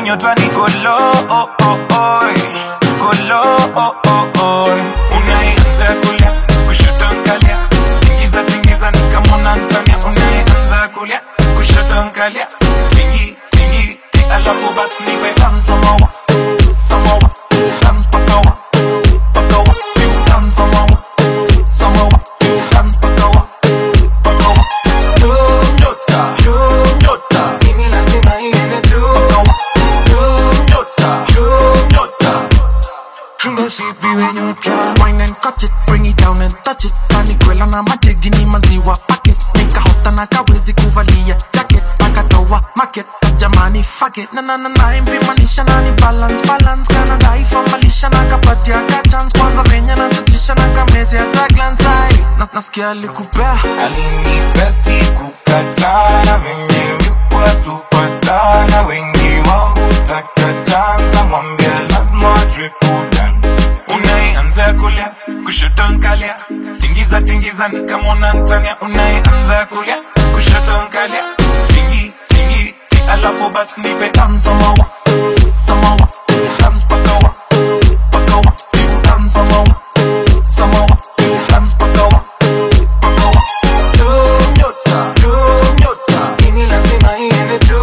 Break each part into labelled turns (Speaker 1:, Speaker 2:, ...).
Speaker 1: nyota niko low oh, oh, oh. Niko low oh, oh, oh. Unaanza kulia kushoto nkalia tingiza tingiza nikamona ntania unaanza kulia kushoto nkalia tingi tingi ti alafu basi niwe tam samawa samawa tam pakawa pakawa few tam samawa samawa few tam pakawa pakawa nyota nyota mimi lazima iende tu nyota nyota chunga sipiwe nyota
Speaker 2: Wine and catch it, bring it down and touch it kanikwela na majegi ni maziwa packet nikahota na kawezi kuvalia jacket akatoa market jamani fuck it na na na na impimanisha nani balance balance kana dai famalisha na kapatia ka chance kwanza venye na tatisha na kamezi hata glance ai na nasikia alikupea
Speaker 1: alinipea siku kadhaa na venye mikuwa superstar na wengi wao hutaka chanza mwambia lazima wajue kudance unayeanza kulia kushoto nkalia tingiza tingiza nikamona ntania unayeanza kulia kushoto nkalia tingi tingi ti alafu basi nipe tam samawa samawa tam pakawa pakawa few tam samawa samawa few tam pakawa pakawa nyota nyota ini lazima iende tu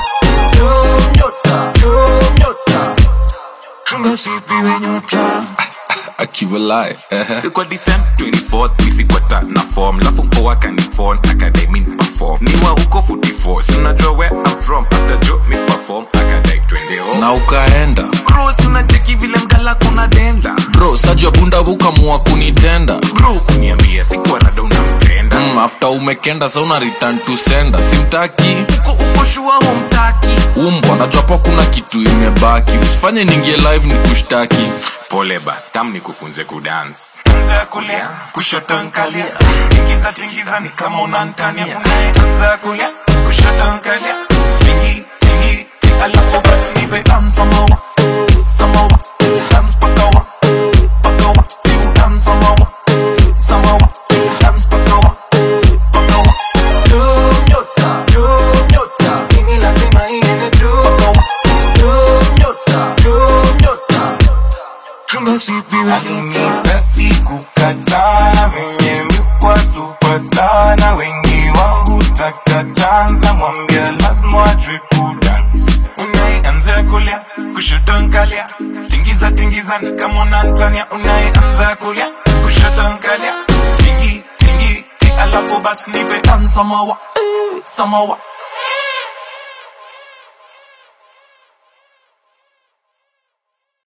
Speaker 1: nyota nyota chunga sipiwe nyota
Speaker 3: akiwalai
Speaker 1: kwa December 24th misikwata na form lafu mpoa kanifon akadai min perform niwa huko 44 sinajua where I'm from after jo mi perform akadai twende home
Speaker 3: na ukaenda
Speaker 1: bro sinacheki vile mgala kuna denda
Speaker 3: bro sajua bunda vukamua kunitenda
Speaker 1: bro kuniambia sikuwa rada unampenda
Speaker 3: mm, after umekenda sa una return to sender simtaki
Speaker 1: uko uko shua humtaki
Speaker 3: umbwa najua pa kuna kitu imebaki usifanye ningie live ni kushtaki
Speaker 1: pole bas kam ni kufunze kudance anza kulia kushoto nkalia tingiza tingiza ni kama unantania anza kulia kushoto nkalia tingi tingi ti alafu basi nipe tam samawa samawa tam pakawa pakawa few tam samawa samawa few tam pakawa pakawa nyota nyota ini lazima iende tu nyota nyota chunga sipiwe alinipea siku kadhaa na venye mikuwa superstar na wengi wao hutaka chanza mwambia lazima wajue kudance unayeanza kulia kushoto nkalia tingiza tingiza ni kama unantania unayeanza kulia kushoto nkalia tingi tingi ti alafu basi nipe tam samawa samawa